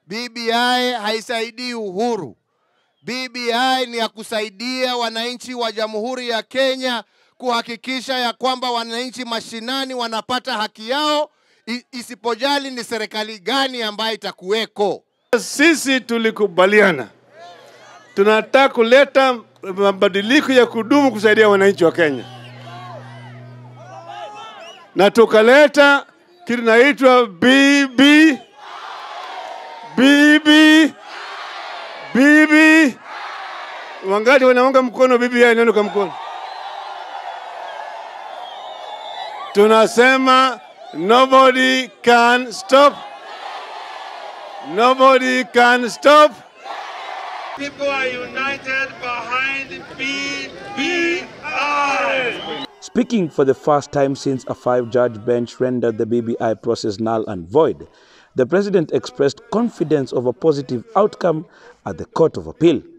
BBI haisaidii uhuru. BBI ni ya kusaidia wananchi wa Jamhuri ya Kenya kuhakikisha ya kwamba wananchi mashinani wanapata haki yao, i- isipojali ni serikali gani ambayo itakuweko. Sisi tulikubaliana tunataka kuleta mabadiliko ya kudumu kusaidia wananchi wa Kenya, na tukaleta kitu inaitwa BB BB BB. Wangapi wanaunga mkono BBI? Neno kwa mkono. Tunasema nobody can stop Nobody can stop. People are united behind BBI. Speaking for the first time since a five judge bench rendered the BBI process null and void, the president expressed confidence of a positive outcome at the Court of Appeal.